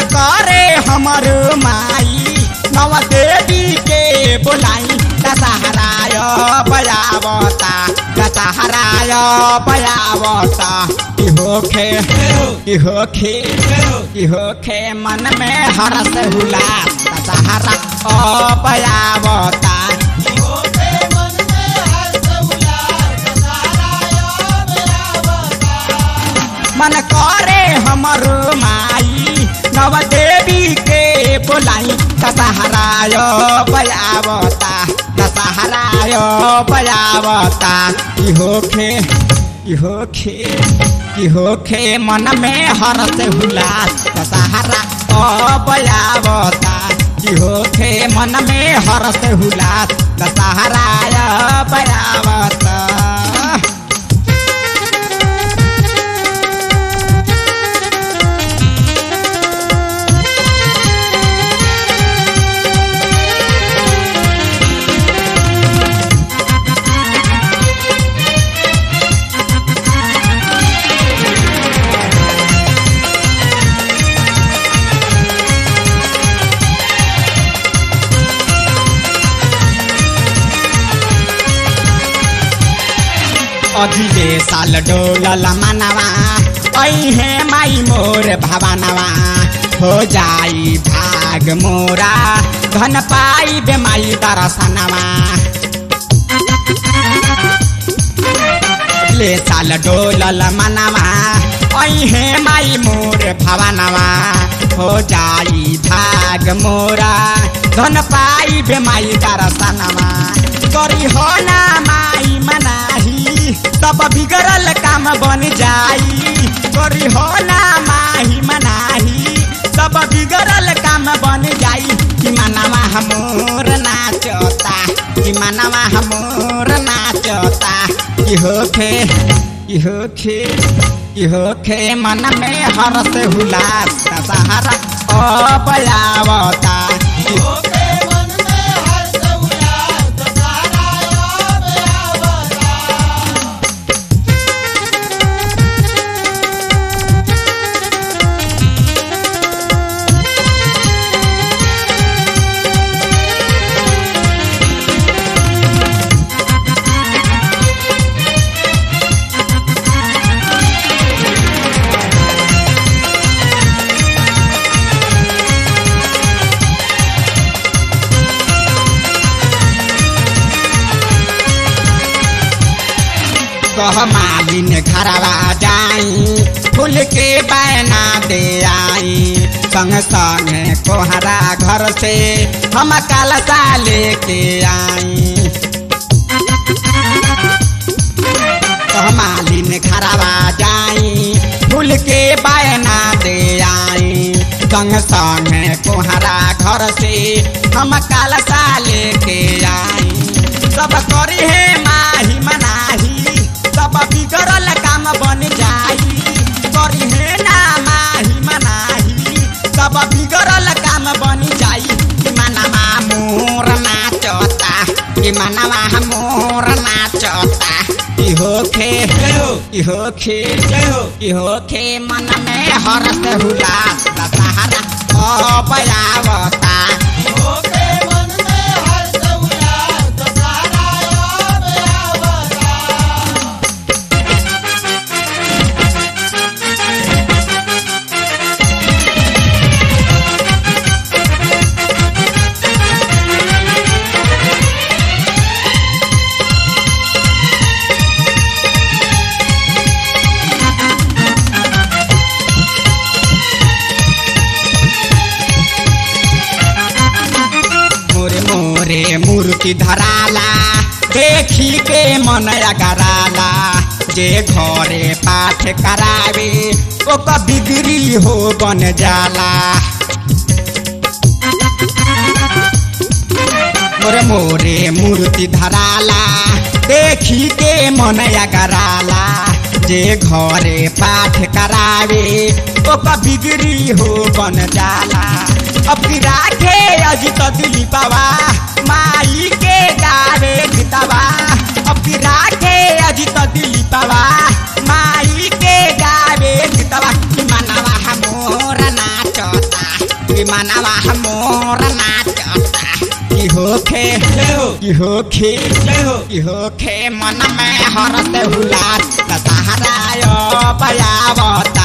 करे हमर माई नव देवी के बोलाई दशहराय बजावता दशहराय बजावता की होखे की होखे की होखे मन में हरस हुलास दशहरा ओ बजावता मन करे हमर माई नव देवी के बोलाई दशहराय बजावता दशहराय बजावता की होखे की होखे की होखे मन में हरस हुलास दशहरा ओ बजावता की होखे मन में हरस हुलास दशहराय बजावता अघिले साल डोलल मनवा ऐहे माई मोर भवनवा हो जाई भाग मोरा धन पाई बे माई दर्शनवा ले साल डोलल मनवा ऐहे माई मोर भवनवा हो जाई भाग मोरा धन पाई बे माई दर्शनवा करी हो ना माई मनाही सब बिगड़ल काम बन जाई करी हो ना माही मनाही सब बिगड़ल काम बन जाई कि मनवा हमोर नाचता कि मनवा हमोर नाचता कि होखे कि होखे कि होखे मन में हरस हुलास सहारा ओ बजावता कि कह मालिन घरवा जाई फूल के बैना दे आई संग संग कोहरा घर से हम कलसा लेके आई कह मालिन घरवा जाई फूल के बैना दे आई संग संग कोहरा घर से हम कलसा लेके आई सब करी है माही मनाही सब बिगड़ल काम बन जाई करी है ना माही मनाही सब बिगड़ल काम बन जाई कि मनवा मोर नाचता कि मनवा मोर नाचता कि होखे कि होखे कि होखे मन में हरस हुलास दशहरा ओ बजावता मोरे मोरे मूर्ति धराला देखी के मन अगराला जे घरे पाठ करावे ओकर बिगड़ी हो बन जाला मोरे मोरे मूर्ति धराला देखी के मन अगराला जे घरे पाठ करावे ओकर बिगड़ी हो बन जाला अब राखे अजित दिली बाबा माई के गावे गीतवा अब राखे अजित दिली बाबा माई के गावे गीतवा मनवा मोर नाचता कि मनवा मोर नाचता कि होखे जय हो कि होखे जय हो कि होखे मन में हरत हुलास दशहरा बयावता